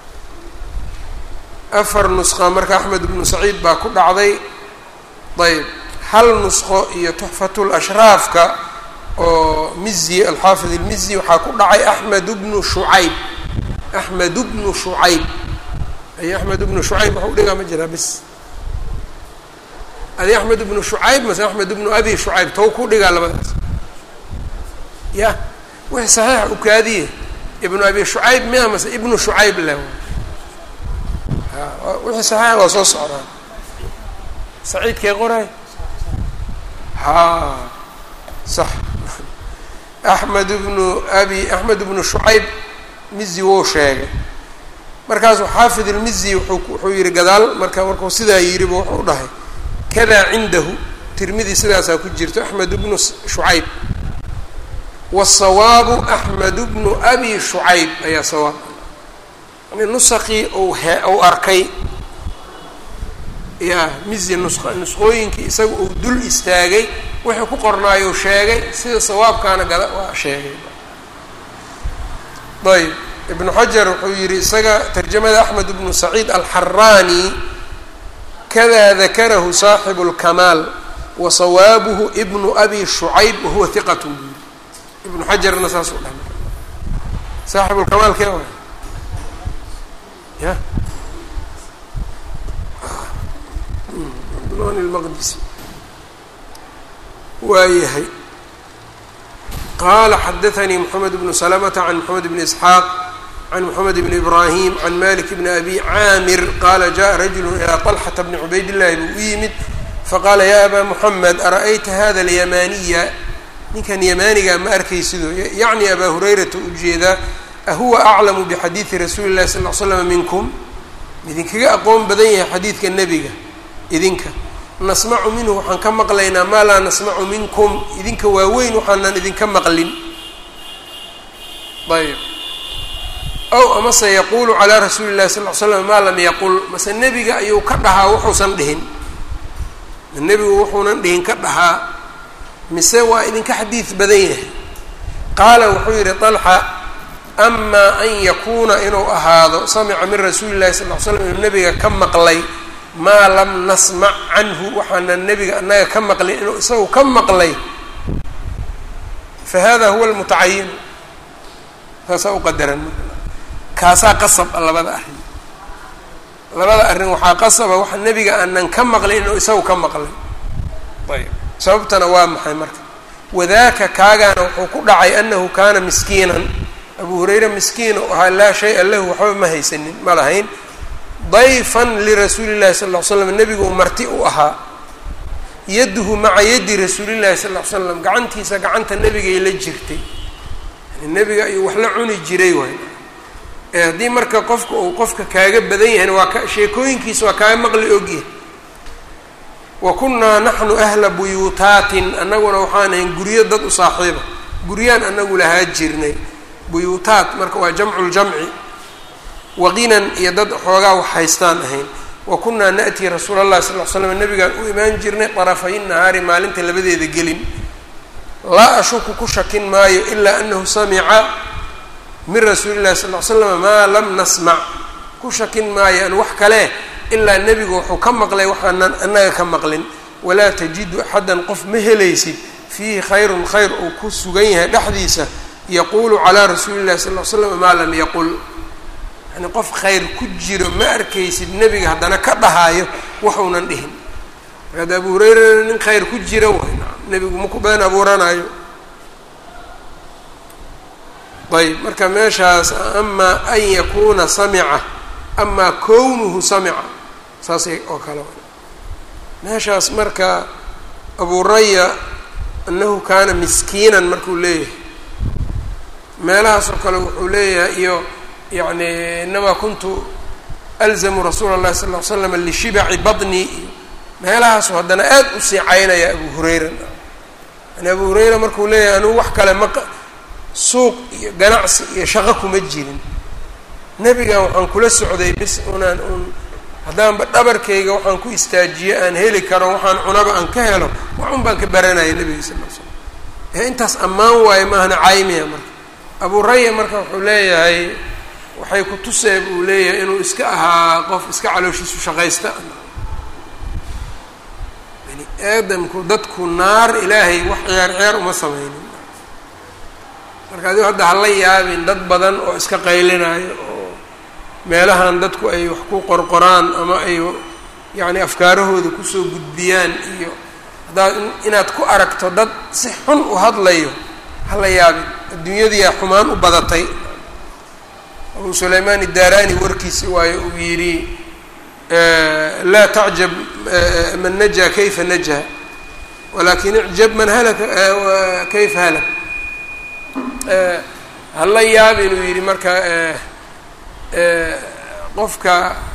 afar nusqa marka axmed bnu saciid baa ku dhacday ayb hal nusqo iyo tuxfatulashraafka oo mizi alxaafid ilmizi waxaa ku dhacay axmed bnu shucayb axmed bnu shucayb ay axmed bnu shucayb waxa u dhigaa ma jiraa bis adi axmed ibnu shucayb mase axmed ibnu abi shucayb tow ku dhigaa labadaas ya wixii saxiixa ukaadiye ibnu abi shucayb miya mase ibnu shucayb leh wixii saxiixa waa soo socdaa saciidkee qoray ha sax axmed ibnu abi axmed ibnu shucayb mizi wou sheegay markaasuu xaafid ilmizi wuuu wuxuu yihi gadaal marka markuu sidaa yidhiba wuxuu dhahay kadaa cindahu tirmidi sidaasaa ku jirto axmed ibnu shucayb wasawaabu axmed bnu abi shucayb ayaa sawaab yani nusaqii ou he ou arkay ya mizi nus nusqooyinkii isaga uu dul istaagay wixii ku qornaayou sheegay sida sawaabkaana gada waa sheegay ayb ibnu xajar wuxuu yihi isaga tarjamada axmed ibnu saciid alxaraani kada dakarahu saaxibu اlkamaal wa sawaabuhu ibnu abi shucayb wahuwa hiqat buu yiri ibnu xajarna saas u dhahay saaxibu lkamaal kee waay ya maqdisi waayahay qala xadaثnii mxamed bnu slmta can mxamed bn isxaaq can mxamed bn ibrahim can malik bn abi caamir qala jaءa rajulu ilى طlxata bni cubayd llahi buu u yimid faqaala ya aba muxamed ara'ayta hada اlyamaniya ninkan yamaaniga ma arkaysido yacni abaa hurayrata ujeedaa ahuwa aclamu bixadiidi rasuuli llahi sal l slam minkum idinkaga aqoon badan yahay xadiidka nebiga idinka nasmacu minhu waxaan ka maqlaynaa maa laa nasmacu minkum idinka waaweyn waxaanan idinka maqlin ayb ow amase yaquulu calaa rasuuli llahi sal l slam maa lam yaqul mase nebiga ayuu ka dhahaa wuxuusan dhihin nebigu wuxuunan dhihin ka dhahaa mise waa idinka xadiid badan yahay qaala wuxuu yidhi طalxa amaa an yakuuna inuu ahaado samica min rasuuli llahi sal l slam inuu nebiga ka maqlay maa lam nasmac canhu waxaanan nebiga annaga ka maqlin inuu isagu ka maqlay fa hada huwa almutacayin saasaa u qadaran kaasaa qasab a labada arrin labada arrin waxaa qasaba waxa nebiga aanan ka maqlin inuu isagu ka maqlay ayb sababtana waa maxay marka wadaaka kaagaana wuxuu ku dhacay anahu kaana miskiinan abu hurayra miskiin u ahaa laa shay-a lahu waxba ma haysanin ma lahayn dayfan lirasuuli llahi sal ll ly slam nebigu marti u ahaa yaduhu maca yadi rasuulillahi sal ll ly slam gacantiisa gacanta nebigay la jirtay yani nebiga ayuu wax la cuni jiray waay ee haddii marka qofka uu qofka kaaga badan yahayna waa ka sheekooyinkiisa waa kaaga maqli ogyahay wa kunnaa naxnu ahla buyuutaatin annaguna waxaan ahayn guryo dad u saaxiiba guryaan anagu lahaa jirnay buyuutaat marka waa jamcu ljamci waqinan iyo dad xoogaa wax haystaan ahayn wa kunnaa na'tii rasuula allahi sal l slam nabigaan u imaan jirnay darafay nahaari maalinta labadeeda gelin laa ashuku ku shakin maayo ilaa anahu samica min rasuuli llahi sal l slam maa lam nasmac ku shakin maayo an wax kale ilaa nebigu wuxuu ka maqlay waxaanan annaga ka maqlin walaa tajidu axaddan qof ma helaysid fiihi khayrun khayr uu ku sugan yahay dhexdiisa yaquulu calaa rasuuli llahi sal l slam maa lam yaqul yani qof khayr ku jiro ma arkaysid nebiga haddana ka dhahaayo waxuunan dhihin marka ada abu hurayrana nin khayr ku jira way nebigu maku been abuuranayo ayb marka meeshaas amaa an yakuuna samica amaa kownuhu samica saasay oo kale meeshaas marka abu raya annahu kaana miskiinan markuu leeyahay meelahaas oo kale wuxuu leeyahay iyo yani inamaa kuntu alzamu rasuula اllahi sal ly slam lishibaci badni iyo meelahaasu haddana aad u sii caynaya abu hurayra yani abu hurayra markuu leeyahay anugu wax kale ma suuq iyo ganacsi iyo shaqo kuma jirin nebigan waxaan kula socday bis unaan un haddaanba dhabarkayga waxaan ku istaajiye aan heli karo waxaan cunaba aan ka helo waxun baan ka baranaya nebiga sal l slam ee intaas ammaan waayo maahna caymiya marka abu raya marka wuxuu leeyahay waxay ku tusee buu leeyahay inuu iska ahaa qof iska calooshiisu shaqaysta bani aadamku dadku naar ilaahay wax ciyaar ciyaar uma sameynin marka adigo hadda hala yaabin dad badan oo iska qaylinayo oo meelahan dadku ay wax ku qorqoraan ama ay yacni afkaarahooda kusoo gudbiyaan iyo haddaad inaad ku aragto dad si xun u hadlayo hala yaabin adduunyadiyaa xumaan u badatay abuu sulaymaan idaaraani warkiisi waayo uu yidhi laa tacjab man najaa kayfa najaa walakin icjab man halaka kayfa halak hala yaab inuu yidhi marka qofka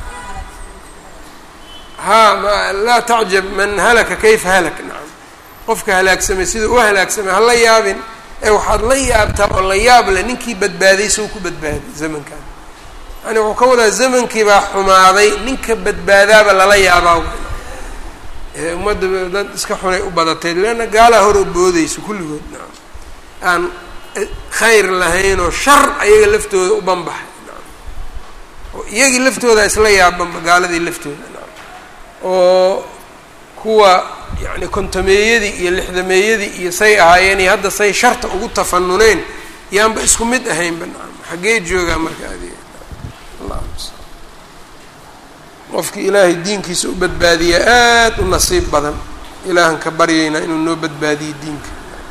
ha laa tacjab man halaka kayfa halak nacam qofka halaagsamay sida u halaagsamay hala yaabin ee waxaad la yaabtaa oo la yaab leh ninkii badbaaday sow ku badbaaday zamankan yani wuxuu ka wadaa zamankii baa xumaaday ninka badbaadaaba lala yaabaa ummadda dad iska xunay u badatay leanna gaalaa hor oo boodeyso kulligood nacam aan khayr lahayn oo shar ayaga laftooda u banbaxay nacam oo iyagii laftooda isla yaabanba gaaladii laftooda nacam oo kuwa yacni kontameeyadii iyo lixdameeyadii iyo say ahaayeen iyo hadda say sharta ugu tafanuneen yaanba isku mid ahaynba nacam xaggee joogaa marka adiga qofkii ilaahay diinkiisa u badbaadiya aada u nasiib badan ilaahan ka baryaynaa inuu noo badbaadiyo diinka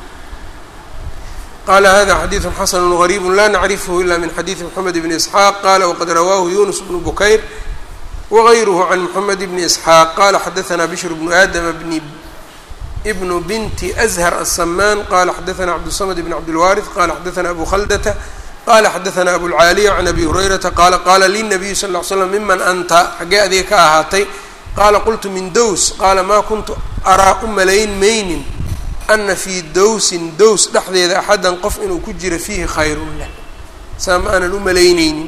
qala hada xadiidu xasanu غariib la nacrifhu ila min xadiidi mxamed bni isxaaq qala waqad rawaahu yunus bnu bukayr wغayruhu can mxamed bni isxaaq qala xadaثna bishr bnu aadama bni bnu binti azhar aلsamaan qala xadaثna cabdالsamd bn cabdilwaariث qala xadaثna abu khaldata qala xadaثna abulcaaliya can abi hurayrata qaala qala linabiyu sal ll slam miman anta xaggee adiga ka ahaatay qaala qultu min dows qaala maa kuntu araa u malayn maynin ana fii dowsin dows dhexdeeda axadan qof inuu ku jiro fiihi khayrun lah saa ma aanan u malayneynin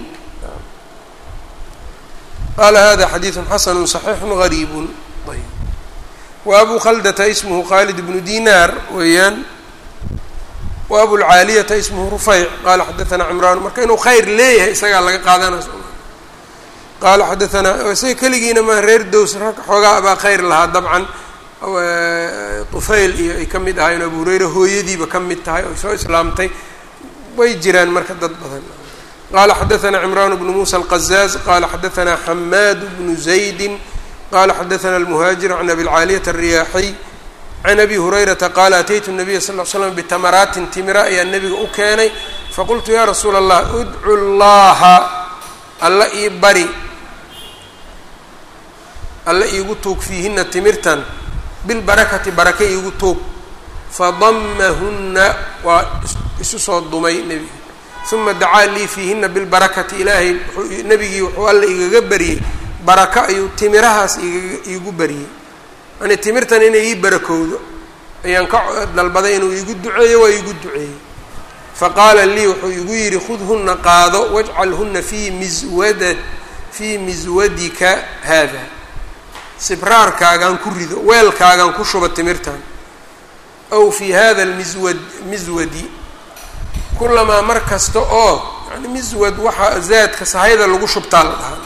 qala hada xadiidu xasanu صaxiixu gariibu ayb wa abu khaldata ismhu khalid bnu dinar weeyaan wa abulcaaliyata ismhu rufayc qala xadaثna cimraan marka inuu khayr leeyahay isagaa laga qaadanay qaala xadaanaa isaga keligiina ma reer dows rag xoogaa baa khayr lahaa dabcan tufayl iyo ay ka mid ahayen abu hureyre hooyadiiba ka mid tahay oy soo islaamtay way jiraan marka dad badan qala xadaثna cimraan bnu musa alqazaaz qala xadaثna xamaad bnu zaydi qala xadaثna almuhaajir can abilcaaliyata الriyaaxiy can abi hurayrata qaala ataytu nabiya sal l slam bitamaraatin timira ayaa nebiga u keenay faqultu ya rasuula allah udcu llaha alla ii bari alla iigu tuug fiihina timirtan bilbarakati barake iigu tuug fadammahunna waa isu soo dumay nebiga uma dacaa lii fiihina bilbarakati ilaahay nebigii wuxuu alla igaga bariyey barako ayuu timirahaas iga iigu bariyey yani timirtan inay ii barakowdo ayaan ka dalbaday inuu iigu duceeyo waa iigu duceeyey faqaala lii wuxuu igu yidhi khudhunna qaado wajcalhunna fii miswada fii miswadika haada sibraarkaagaan ku rido weelkaagaan ku shuba timirtan aw fii hada almiswad miswadi kulamaa mar kasta oo yani miswad waxaa zaadka sahayda lagu shubtaa la dhahaa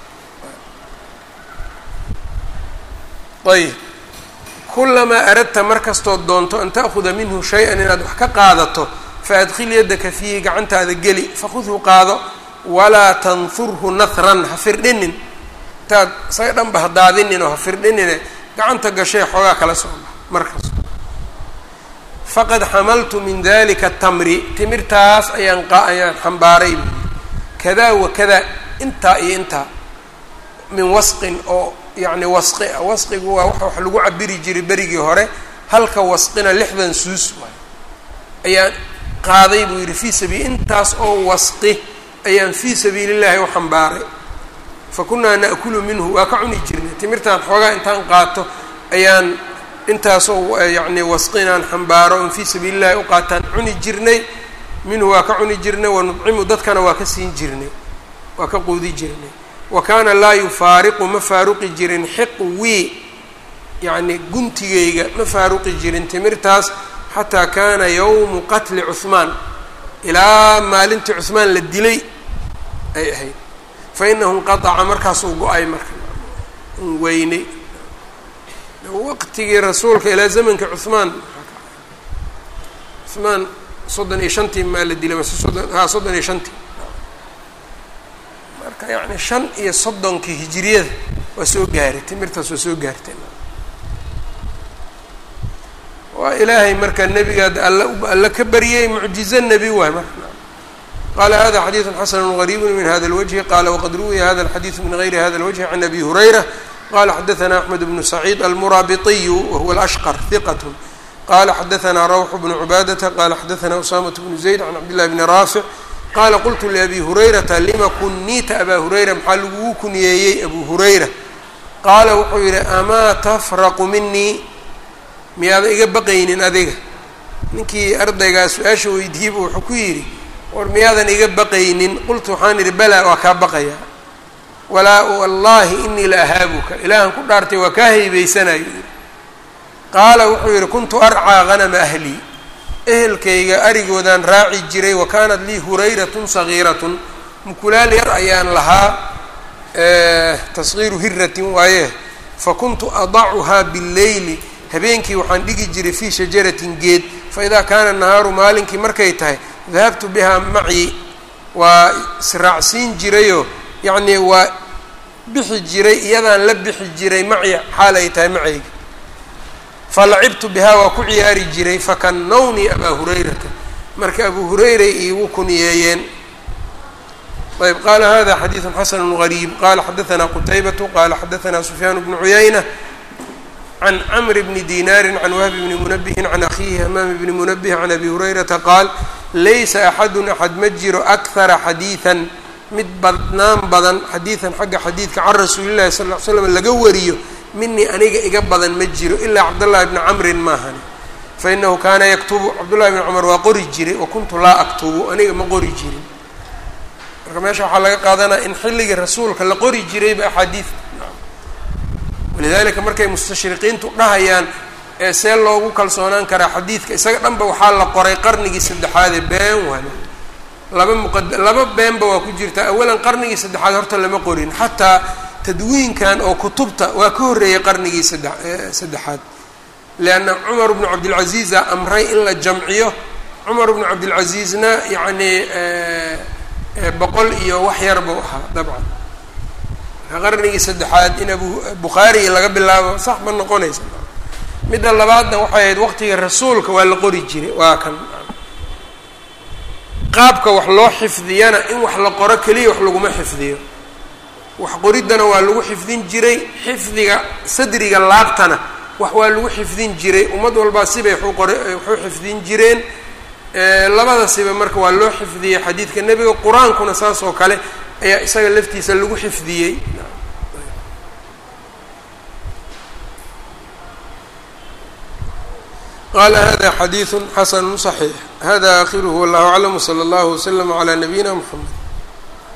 ayb kulamaa aradta mar kastood doonto an ta'khuda minhu shay-an inaad wax ka qaadato faadkhil yaddaka fiihi gacantaada geli fakhudhu qaado walaa tanfurhu nahran ha firdhinin intaad isaga dhanba ha daadinin oo ha firdhinine gacanta gashee xoogaa kala soo bax markaas faqad xamaltu min dalika tamri timirtaas ayaan qa ayaan xambaaray kadaa wa kadaa intaa iyo intaa min wasqin oo yacni wasqi ah wasqigu waa waxa wax lagu cabiri jiray berigii hore halka wasqina lixdan suus waay ayaan qaaday buu yidhi fii sabiil intaas oo wasqi ayaan fii sabiili llahi u xambaaray fa kunaa na'kulu minhu waa ka cuni jirnay timirtaan xoogaa intaan qaato ayaan intaasoo yacni wasqinaan xambaaro on fii sabiili llahi u qaataan cuni jirnay minhu waa ka cuni jirnay wa nudcimu dadkana waa ka siin jirnay waa ka quudi jirnay wa kaana laa yufaariqu ma faaruqi jirin xiqwii yacni guntigayga ma faaruqi jirin timirtaas xataa kaana yowmu qatli cuhmaan ilaa maalintii cuhmaan la dilay ay ahayd fa inahu inqataca markaasuu go-ay marka weynay waqtigii rasuulka ilaa zamanka cuhmaan cuhmaan soddon iyo shantii maa la dilay mase soddon haa soddon iyo shantii marka yacni shan iyo soddonkii hijiriyada waa soo gaaray timirtaas waa soo gaartay waa ilaahay marka nebigaad alla alla ka baryay mucjizo nebi waay marka qala hada xadiiثu xasn غrيb min hada الwجه qala wqad ruwiya hada الxadiiث min غayri hada الwجه عan abi هurayra qala xadaثna أحmed بن سacيid almurabiطiy wahuwa الأshqr ثiqة qala xadaثna rawx بن cbaadaةa qala xadaثna usamaة بن زayd عan cabd لlah bni raafic qala qultu لأbi hurayrata lima kuniita aba hurayra maxaa lagugu kuniyeeyey abu hurayra qaala wuxuu yihi amaa tfraqu minii miyaada iga baqaynin adiga ninkii ardaygaa su-aasha weydiiyeyba wuxuu ku yidhi war miyaadan iga baqaynin qultu waxaan idhi balaa waa kaa baqayaa walaa wallaahi inii la ahaabuka ilaahan ku dhaartay waa kaa haybaysanayo qaala wuxuu yidhi kuntu arcaa hanama ahlii ehelkayga arigoodaan raaci jiray wa kaanat lii hurayratun sagiiratun mukulaal yar ayaan lahaa tasgiiru hiratin waaye fa kuntu adacuhaa billeyli habeenkii waxaan dhigi jiray fii shajaratin geed fa idaa kaana nahaaru maalinkii markay tahay dahabtu bihaa macii waa israacsiin jirayoo yacnii waa bixi jiray iyadaan la bixi jiray maci xaal ay tahay macayga falacibtu bihaa waa ku ciyaari jiray fakannawni abaa hurayrata marka abu hurayray iigu kuniyeeyeen ayb qaala hada xadiidu xasanu gariib qala xadaثna qutaybatu qala xadaثna sufyaan bnu cuyayna can cmr bni dinaari can wahbi bni munabihin can akhiihi hamaam bni munabih can abi hurayrata qaal laysa axadu axad ma jiro akhara xadiiثan mid badnaan badan xadiiثan xagga xadiidka can rasuuli llahi sal ll ly slam laga wariyo minii aniga iga badan ma jiro ilaa cabdاllahi bni camrin maahani fainahu kaana yaktubu cabdullahi bni cumar waa qori jiray wa kuntu laa aktubu aniga ma qori jirin marka meesha waxaa laga qaadanaya in xilligii rasuulka la qori jirayba axaadiid walidalika markay mustashriqiintu dhahayaan ee see loogu kalsoonaan karaa xadiidka isaga dhanba waxaa la qoray qarnigii saddexaadee been waay laba muqad laba beenba waa ku jirtaa awalan qarnigii saddexaad horta lama qorin xataa tadwiinkan oo kutubta waa ka horreeyay qarnigii sadde saddexaad leanna cumar bnu cabdilcaziiza amray in la jamciyo cumar bnu cabdilcaziizna yacnii boqol iyo wax yar buu ahaa dabcan qarnigii saddexaad in abu bukhaari laga bilaabo sax ma noqonaysa midda labaadna waxay ahayd waqtiga rasuulka waa la qori jiray waa kan qaabka wax loo xifdiyana in wax la qoro keliya wax laguma xifdiyo wax qoriddana waa lagu xifdin jiray xifdiga sadriga laabtana wax waa lagu xifdin jiray ummad walbaa sibay waxu qor waxu xifdin jireen labada siba marka waa loo xifdiyey xadiidka nebiga qur-aankuna saas oo kale ayaa isaga laftiisa lagu xifdiyey qala hada xadiiثu xasanu صaxiix hada akhiruhu wallahu aclam wslى اllah wslm عlى nabiyina mxamed